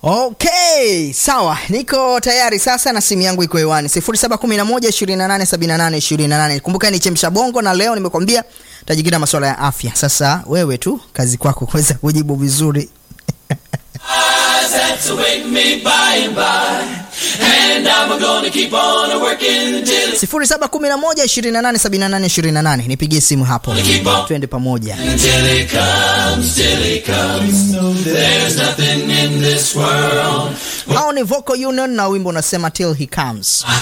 Okay, sawa, niko tayari sasa na simu yangu iko hewani 0711287828. Kumbuka ni chemsha bongo, na leo nimekwambia tajikita masuala ya afya. Sasa wewe tu kazi kwako kuweza kujibu vizuri. 0711287828 nipigie simu hapo, twende pamoja. Hao ni Vocal Union na wimbo unasema till he comes.